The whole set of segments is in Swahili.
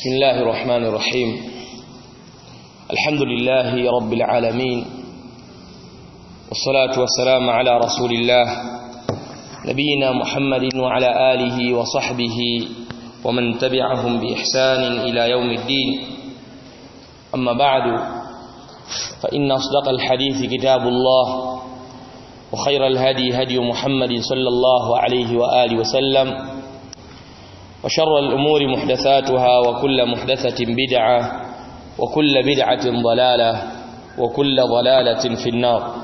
بسم الله الرحمن الرحيم الحمد لله رب العالمين والصلاة والسلام على رسول الله نبينا محمد وعلى آله وصحبه ومن تبعهم بإحسان إلى يوم الدين أما بعد فإن أصدق الحديث كتاب الله وخير الهدي هدي محمد صلى الله عليه وآله وسلم وشر الأمور محدثاتها وكل محدثة بدعة وكل بدعة ضلالة وكل ضلالة في النار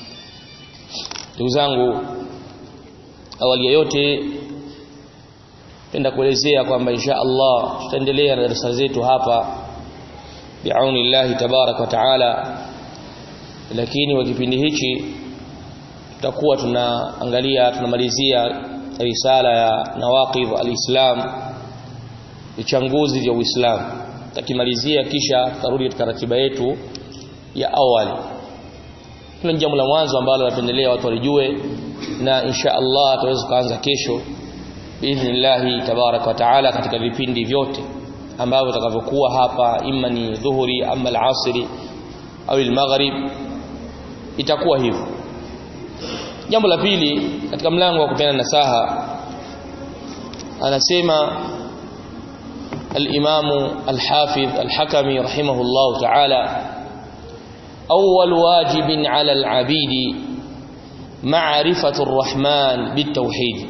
تزangu awali yote penda kuelezea kwamba insha Allah tutaendelea na darasa zetu hapa biauni Allah tabarak wa taala lakini kwa kipindi hichi tutakuwa tunaangalia tunamalizia risala ya nawaqidh alislam vichanguzi vya Uislamu takimalizia kisha tutarudi katika ratiba yetu ya awali hilo jambo la mwanzo ambalo napendelea watu walijue na insha Allah tutaweza kuanza kesho biidhnillah tabarak wa taala katika vipindi vyote ambavyo vitakavyokuwa hapa imma ni dhuhuri ama al-asri au al-maghrib itakuwa hivyo jambo la pili katika mlango wa kupeana nasaha anasema الإمام الحافظ الحكمي رحمه الله تعالى أول واجب على العبيد معرفة الرحمن بالتوحيد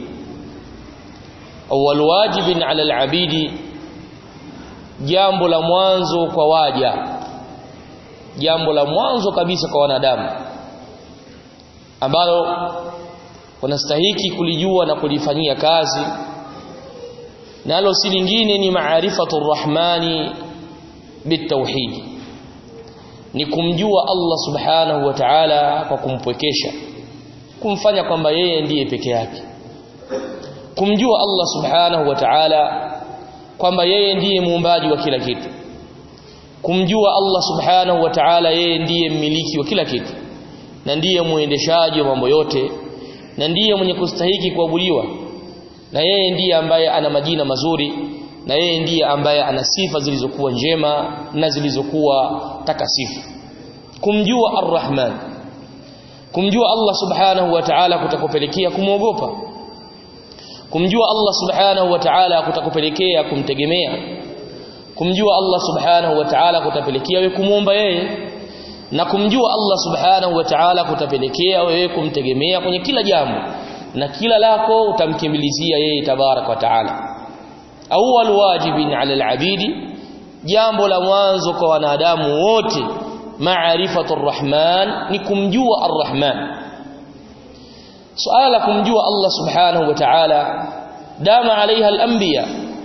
أول واجب على العبيد jambo la mwanzo kwa waja jambo la mwanzo kabisa kwa wanadamu ambalo wanastahiki kulijua na kulifanyia kazi nalo si lingine ni maarifatu rrahmani bitauhid ni kumjua Allah subhanahu wa ta'ala kwa kumpwekesha kumfanya kwamba yeye ndiye peke yake kumjua Allah subhanahu wa ta'ala kwamba yeye ndiye muumbaji wa kila kitu kumjua Allah subhanahu wa ta'ala yeye ndiye mmiliki wa kila kitu na ndiye muendeshaji wa mambo yote na ndiye mwenye kustahiki kuabudiwa na yeye ndiye ambaye ana majina mazuri na yeye ndiye ambaye ana sifa zilizokuwa njema na zilizokuwa takasifu kumjua ar-Rahman kumjua Allah subhanahu wa ta'ala kutakupelekea kumwogopa kumjua Allah subhanahu wa ta'ala kutakupelekea kumtegemea kumjua Allah subhanahu wa ta'ala kutapelekea wewe kumuomba yeye na kumjua Allah subhanahu wa ta'ala kutapelekea wewe kumtegemea kwenye kila jambo na kila lako utamkimbilizia yeye tabarak wa taala awwal wajibin ala alabidi jambo la mwanzo kwa wanadamu wote maarifatu arrahman ni kumjua arrahman suala la kumjua Allah subhanahu wa ta'ala dama alaiha alanbiya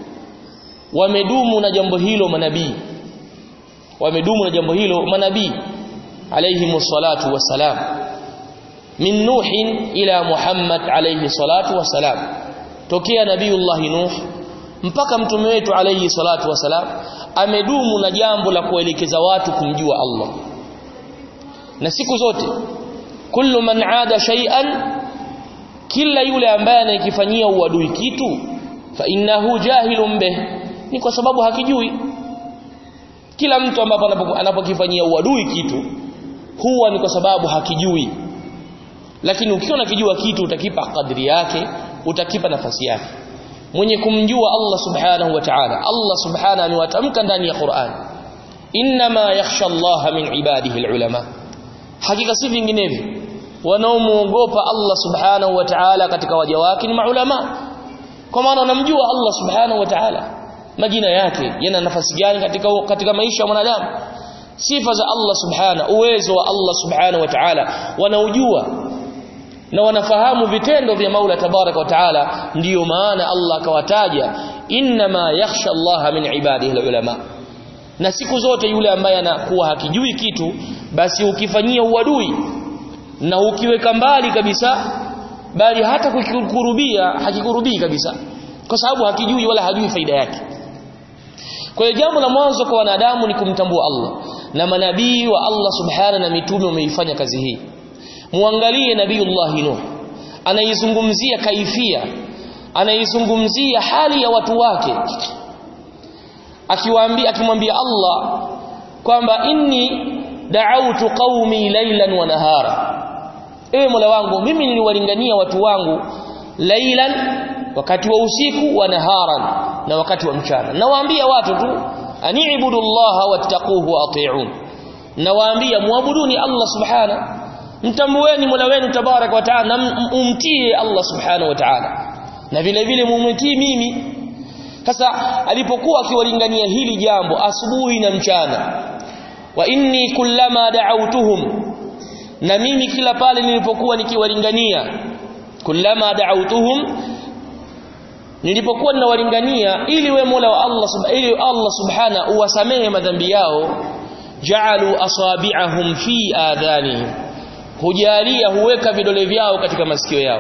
wamedumu na jambo hilo manabii wamedumu na jambo hilo manabii alayhi salatu wassalam min nuh ila muhammad alayhi salatu wassalam tokea nabiiullah nuh mpaka mtume wetu alayhi salatu wassalam amedumu na jambo la kuelekeza watu kumjua Allah na siku zote kullu man aada shay'an kila yule ambaye anayekifanyia uadui kitu fa innahu jahilun bih ni kwa sababu hakijui kila mtu ambapo anapokifanyia uadui kitu huwa ni kwa sababu hakijui lakini ukiwa unakijua kitu utakipa kadri yake utakipa nafasi yake mwenye kumjua Allah subhanahu wa ta'ala Allah subhanahu amewatamka ndani ya Qur'an inma yakhsha Allah min ibadihi alulama hakika si vinginevyo wanaomuogopa Allah subhanahu wa ta'ala katika waja wake ni maulama kwa maana wanamjua Allah subhanahu wa ta'ala majina yake yana nafasi gani katika katika maisha ya mwanadamu sifa za Allah subhana uwezo wa Allah subhanahu wa ta'ala wanaujua na wanafahamu vitendo vya Maula tabaraka wa taala ndiyo maana Allah akawataja inma yakhsha Allah min ibadihi ulama na siku zote yule ambaye anakuwa hakijui kitu basi ukifanyia uadui na ukiweka mbali kabisa bali hata kukikurubia hakikurubii kabisa kwa sababu hakijui wala hajui faida yake kwa hiyo jambo la mwanzo kwa wanadamu ni kumtambua Allah na manabii wa Allah subhana na mitume wameifanya kazi hii muangalie nabiiullah nuh anaizungumzia kaifia anaizungumzia hali ya watu wake akiwaambia akimwambia Allah kwamba inni da'awtu qaumi laylan wa nahara ewe Mola wangu mimi niliwalingania watu wangu laylan wakati wa usiku wa naharan na wakati wa mchana nawaambia watu tu ani'budu Allah wattaquhu wa ati'un nawaambia muabuduni Allah subhana mtambueni Mola wenu tabarak wa taala na umtie Allah subhanahu wa ta'ala na vile vile mumtii mimi sasa alipokuwa akiwalingania hili jambo asubuhi na mchana wa inni kullama da'awtuhum na mimi kila pale nilipokuwa nikiwalingania kullama da'awtuhum nilipokuwa ninawalingania ili we Mola wa Allah subhanahu ili Allah subhana uwasamehe madhambi yao ja'alu asabi'ahum fi adhanihim hujalia huweka vidole vyao katika masikio yao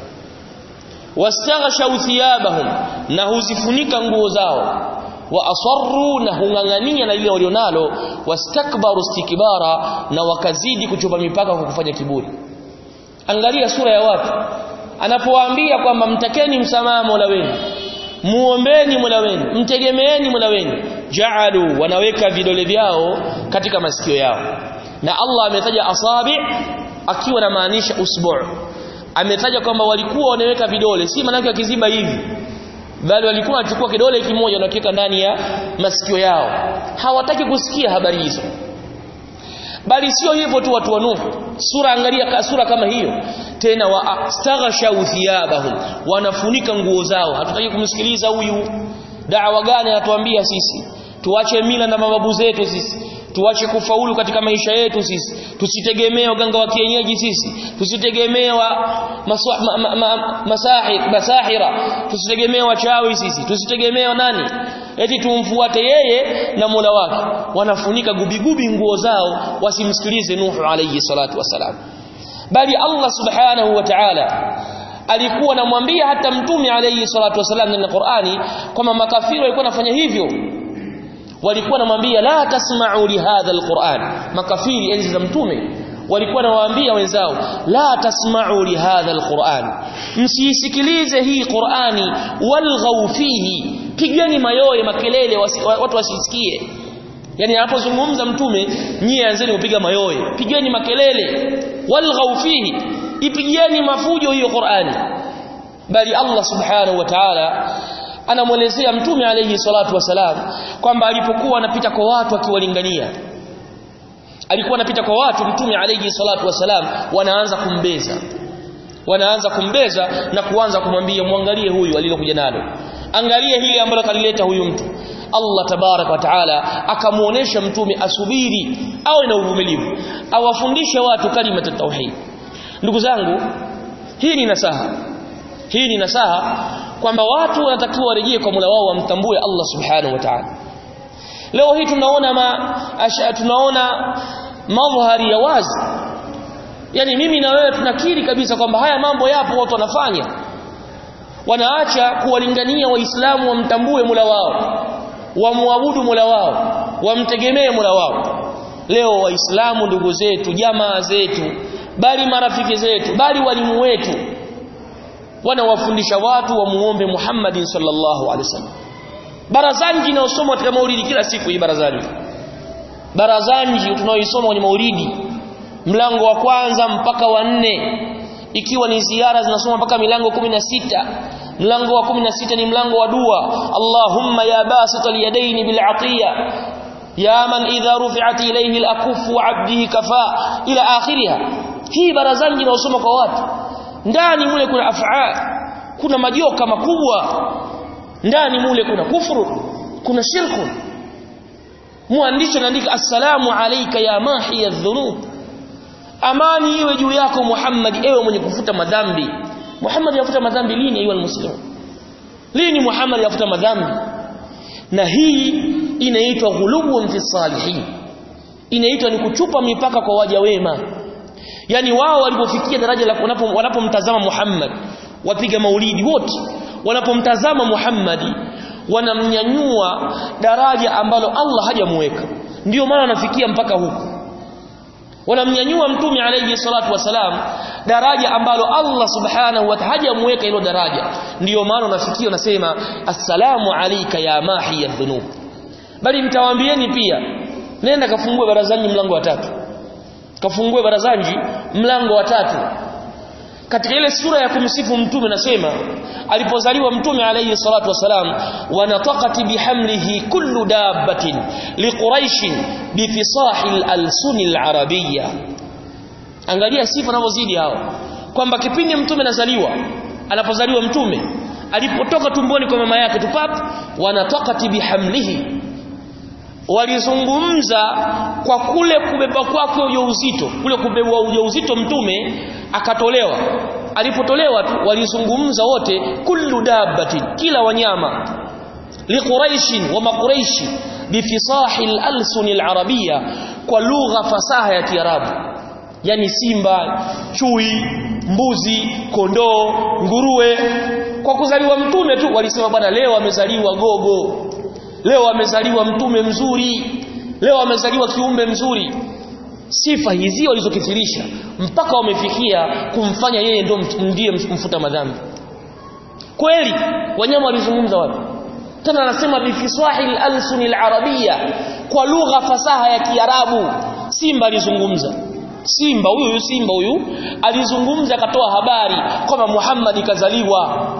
wastaghshaw thiyabahum na huzifunika nguo zao wa asarru na hungangania na lile walionalo wastakbaru istikbara na wakazidi kuchupa mipaka kwa kufanya kiburi angalia sura ya watu anapowaambia kwamba mtakeni msamaha Mola wenu muombeni Mola wenu mtegemeeni Mola wenu ja'alu wanaweka vidole vyao katika masikio yao na Allah ametaja asabi akiwa na maanisha usbu' ametaja kwamba walikuwa wanaweka vidole si maana wakiziba hivi bali walikuwa wanachukua kidole kimoja na kuweka ndani ya masikio yao hawataki kusikia habari hizo bali sio hivyo tu watu wa Nuh sura angalia sura kama hiyo tena wa astaghshaw thiyabahum wanafunika nguo zao hatutaki kumsikiliza huyu da'wa gani anatuambia sisi tuache mila na mababu zetu sisi tuache kufaulu katika maisha yetu sisi tusitegemee waganga wa kienyeji sisi tusitegemee wa ma, ma, ma, masahir masahira tusitegemee wachawi sisi tusitegemee nani eti tumfuate yeye na Mola wake wanafunika gubigubi nguo zao wasimsikilize Nuhu alayhi salatu wasalam bali Allah subhanahu wa ta'ala alikuwa anamwambia hata mtume alayhi salatu wasalam ndani ya Qur'ani kwamba makafiri walikuwa wanafanya hivyo walikuwa namwambia la tasma'u li hadha alquran makafiri enzi za mtume walikuwa nawaambia wenzao la tasma'u li hadha alquran msisikilize hii qurani walghaw fihi pigeni mayoye makelele wasi, watu wasisikie yani anapozungumza mtume nyie anzeni kupiga mayoye pigeni makelele walghaw fihi ipigieni mafujo hiyo qurani bali Allah subhanahu wa ta'ala anamwelezea mtume alayhi salatu wasalam kwamba alipokuwa anapita kwa watu akiwalingania alikuwa anapita kwa watu mtume alayhi salatu wasalam wanaanza kumbeza wanaanza kumbeza na kuanza kumwambia muangalie huyu alilokuja nalo angalie hili ambalo kalileta huyu mtu Allah tabarak wa taala akamuonesha mtume asubiri awe na uvumilivu awafundishe watu kalima tauhid ndugu zangu hii ni nasaha hii ni nasaha kwamba watu wanatakiwa warejee kwa Mola wao wamtambue Allah Subhanahu wa Ta'ala. Leo hii tunaona ma, asha, tunaona madhari ya wazi. Yaani mimi na wewe tunakiri kabisa kwamba haya mambo yapo watu wanafanya. Wanaacha kuwalingania waislamu wamtambue Mola wao, wamwabudu Mola wao, wamtegemee Mola wao. Leo waislamu ndugu zetu, jamaa zetu, bali marafiki zetu, bali walimu wetu wanawafundisha watu wamuombe Muhammadin sallallahu alaihi wasallam barazanji inayosomwa katika maulidi kila siku hii barazanji barazanji tunaoisoma kwenye maulidi mlango wa kwanza mpaka wa nne ikiwa ni ziara zinasoma mpaka milango kumi na sita mlango wa kumi na sita ni mlango wa dua Allahumma ya basit alyadaini bil'atiya ya man idha rufi'at ilayhi al-akufu 'abdihi kafa ila akhiriha hii barazanji inayosoma kwa watu ndani mule kuna af'al kuna majoka makubwa ndani mule kuna kufuru kuna shirku mwandishi anaandika assalamu alayka ya mahi adh-dhunub amani iwe juu yako Muhammad ewe mwenye kufuta madhambi Muhammad yafuta madhambi lini ayu almuslim lini Muhammad yafuta madhambi na hii inaitwa ghulubun fi salihin inaitwa ni kuchupa mipaka kwa waja wema yani wao walipofikia daraja la wanapomtazama Muhammad wapiga maulidi wote wanapomtazama Muhammadi wanamnyanyua daraja ambalo Allah hajamuweka ndio maana wanafikia mpaka huko wanamnyanyua mtume alayhi salatu wasalam daraja ambalo Allah subhanahu wa ta'ala hajamuweka hilo daraja ndio maana wanafikia wanasema assalamu alayka ya mahi dhunub bali mtawaambieni pia nenda kafungue barazani mlango wa tatu kafungue barazani mlango wa tatu katika ile sura ya kumsifu mtume nasema alipozaliwa mtume alayhi salatu wasalam wanataqati bihamlihi kullu dabbatin liquraish bifisahi al-alsun al-arabiyya angalia sifa anavyozidi hao kwamba kipindi mtume anazaliwa anapozaliwa mtume alipotoka tumboni kwa mama yake tupap wanataqati bihamlihi walizungumza kwa kule kubeba kwake ujauzito kule kubebwa ujauzito mtume akatolewa alipotolewa tu walizungumza wote kullu dabbatin kila wanyama liquraishin wa maquraishi bifisahi al-alsun al-arabiyya kwa lugha fasaha ya kiarabu yani simba chui mbuzi kondoo nguruwe kwa kuzaliwa mtume tu walisema bwana leo amezaliwa gogo leo amezaliwa mtume mzuri leo amezaliwa kiumbe mzuri sifa hizi walizokithirisha mpaka wamefikia kumfanya yeye ndo ndiye mfuta madhambi kweli wanyama walizungumza wapi tena anasema bifiswahil alsunil arabia kwa lugha fasaha ya kiarabu simba alizungumza simba huyu huyu simba huyu alizungumza akatoa habari kwamba Muhammad kazaliwa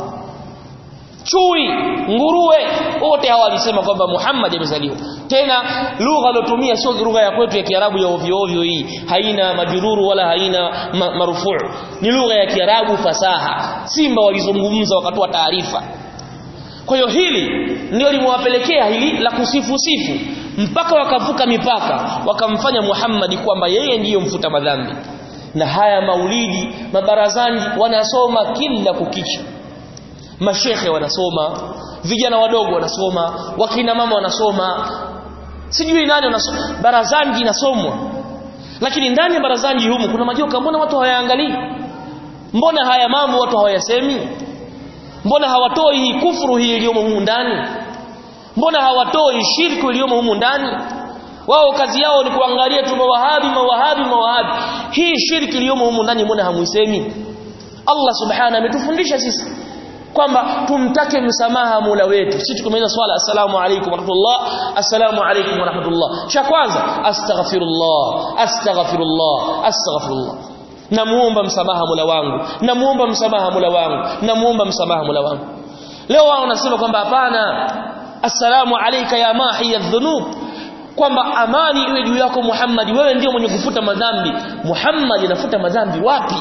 chui nguruwe wote hawa walisema kwamba Muhammad amezaliwa tena lugha alotumia sio lugha ya kwetu ya Kiarabu ya ovyo ovyo hii haina majururu wala haina ma marufuu ni lugha ya Kiarabu fasaha simba walizungumza wakatoa taarifa kwa hiyo hili ndio limewapelekea hili la kusifu sifu mpaka wakavuka mipaka wakamfanya Muhammad kwamba yeye ndiyo mfuta madhambi na haya maulidi mabarazani wanasoma kila kukicha mashekhe wanasoma vijana wadogo wanasoma wakina mama wanasoma sijui nani wanasoma barazani inasomwa lakini ndani ya barazani humu kuna majoka mbona watu hawayaangalii mbona haya mambo watu hawayasemi mbona hawatoi hii kufuru hii iliyomo humu ndani mbona hawatoi shirku iliyomo humu ndani wao kazi yao ni kuangalia tu mawahabi mawahabi mawahabi hii shirki iliyomo humu ndani mbona hamuisemi Allah subhanahu ametufundisha sisi kwamba tumtake msamaha Mola wetu sisi tukumaliza swala assalamu alaykum warahmatullah assalamu alaykum warahmatullah cha kwanza astaghfirullah astaghfirullah astaghfirullah namuomba msamaha Mola wangu namuomba msamaha Mola wangu namuomba msamaha Mola wangu leo wao wanasema kwamba hapana assalamu alayka ya mahi adh-dhunub kwamba amani iwe juu yako Muhammad wewe ndio mwenye kufuta madhambi Muhammad anafuta madhambi wapi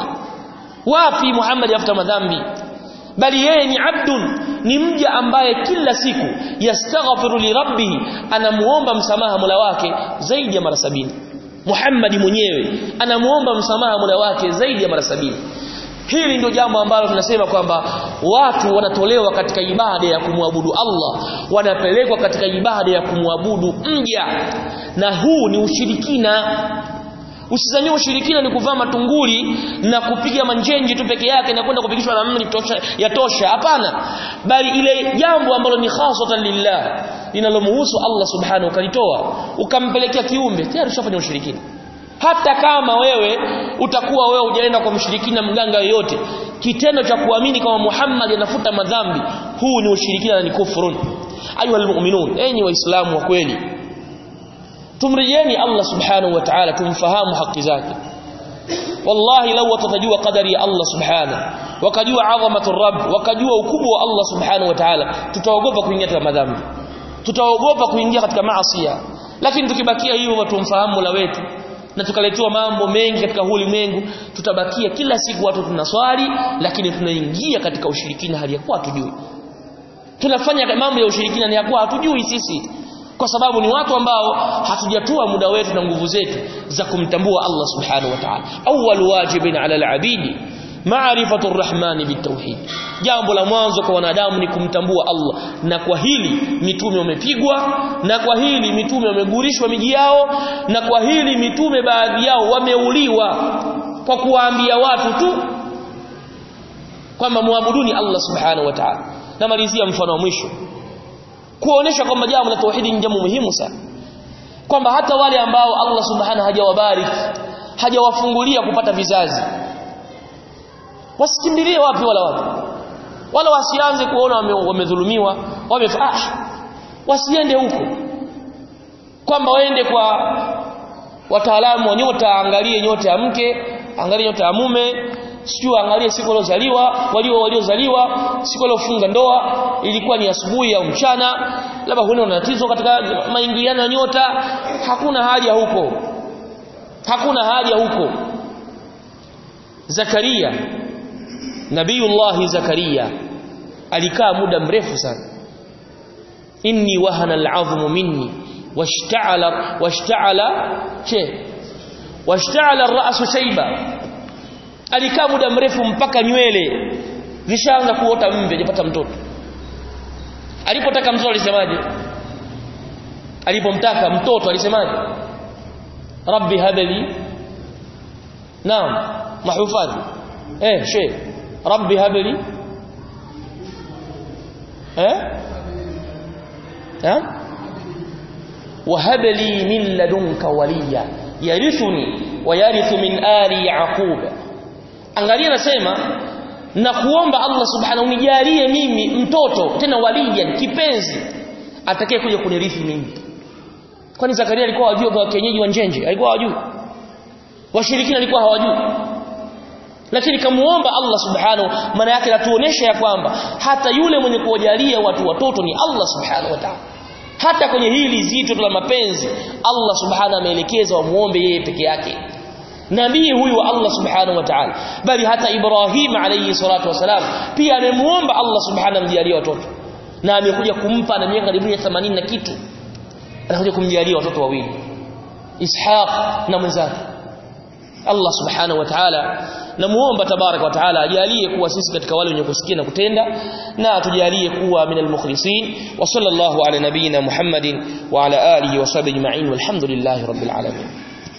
wapi Muhammad anafuta madhambi bali yeye ni abdun ni mja ambaye kila siku yastaghfiru li rabbih anamuomba msamaha Mola wake zaidi ya mara sabini Muhammad mwenyewe anamuomba msamaha Mola wake zaidi ya mara sabini hili ndio jambo ambalo tunasema kwamba watu wanatolewa katika ibada ya kumwabudu Allah wanapelekwa katika ibada ya kumwabudu mja na huu ni ushirikina Usizanie ushirikina ni kuvaa matunguli na kupiga manjenje tu peke yake na kwenda kupigishwa na mli ya tosha hapana bali ile jambo ambalo ni khasatan lillah linalomhusu Allah subhanahu ukalitoa ukampelekea kiumbe tayari ushafanya ushirikina hata kama wewe utakuwa wewe hujaenda kwa mshirikina mganga yoyote kitendo cha kuamini kama Muhammad anafuta madhambi huu ni ushirikina na ni kufurun ayuha almu'minun enyi waislamu wa kweli tumrejeni Allah subhanahu wa ta'ala tumfahamu haki zake wallahi law watajua qadari ya Allah subhanahu wakajua adhamatu rabb wakajua ukubwa wa Allah subhanahu wa ta'ala tutaogopa kuingia katika madhambi tutaogopa kuingia katika maasi lakini tukibakia hivyo tumfahamu la wetu na tukaletewa mambo mengi katika huu ulimwengu tutabakia kila siku watu tunaswali lakini tunaingia katika ushirikina hali ya kuwa hatujui tunafanya mambo ya ushirikina ni ya kuwa hatujui sisi kwa sababu ni watu ambao hatujatua muda wetu na nguvu zetu za kumtambua Allah subhanahu wa ta'ala awwal wajibin ala al-abidi maarifatu ar-rahman bitawhid jambo la mwanzo kwa wanadamu ni kumtambua Allah na kwa hili mitume wamepigwa na kwa hili mitume wamegurishwa miji yao na kwa hili mitume baadhi yao wameuliwa kwa kuwaambia watu tu kwamba muabuduni Allah subhanahu wa ta'ala namalizia mfano wa mwisho kuonesha kwamba jambo la tauhidi ni jambo muhimu sana kwamba hata wale ambao Allah subhanahu hajawabariki hajawafungulia kupata vizazi wasikimbilie wapi wala wapi wala wasianze kuona wamedhulumiwa wame ah wasiende huko kwamba waende kwa wataalamu wa nyota angalie nyota ya mke angalie nyota ya mume sijui angalie siku waliozaliwa walio waliozaliwa siku waliofunga ndoa ilikuwa ni asubuhi au mchana labda huna tatizo katika maingiliano ya nyota hakuna haja huko hakuna haja huko Zakaria Nabiyullah Zakaria alikaa muda mrefu sana inni wahana al'azmu minni washta'ala washta'ala che washta'ala ar-ra'su shayba alikaa muda mrefu mpaka nywele zishaanza kuota mve hajapata mtoto alipotaka mtoto alisemaje alipomtaka mtoto alisemaje rabbi habli naam mahufadhi eh she rabbi habli eh eh وهب لي من لدنك وليا يرثني ويرث من آل يعقوب angalia nasema na kuomba Allah subhanahu unijalie mimi mtoto tena waliyan kipenzi atakaye kuja kunirithi mimi kwani Zakaria alikuwa hajui kwa kienyeji wa njenje alikuwa hajui washirikina alikuwa hawajui lakini kamuomba Allah subhanahu maana yake natuonesha ya kwamba hata yule mwenye kuwajalia watu watoto ni Allah subhanahu wa ta'ala hata kwenye hili zito la mapenzi Allah subhanahu ameelekeza wamuombe yeye peke yake nabii huyu wa Allah subhanahu wa ta'ala bali hata Ibrahim alayhi salatu wasalam pia amemuomba Allah subhanahu amjalie watoto na amekuja kumpa na miaka karibu 80 na kitu anakuja kumjalia watoto wawili Ishaq na mwenzake Allah subhanahu wa ta'ala namuomba tabarak wa taala ajalie kuwa sisi katika wale wenye kusikia na kutenda na atujalie kuwa minal mukhlisin wa sallallahu ala nabiyyina Muhammadin wa ala alihi wa sahbihi ajma'in walhamdulillahi rabbil alamin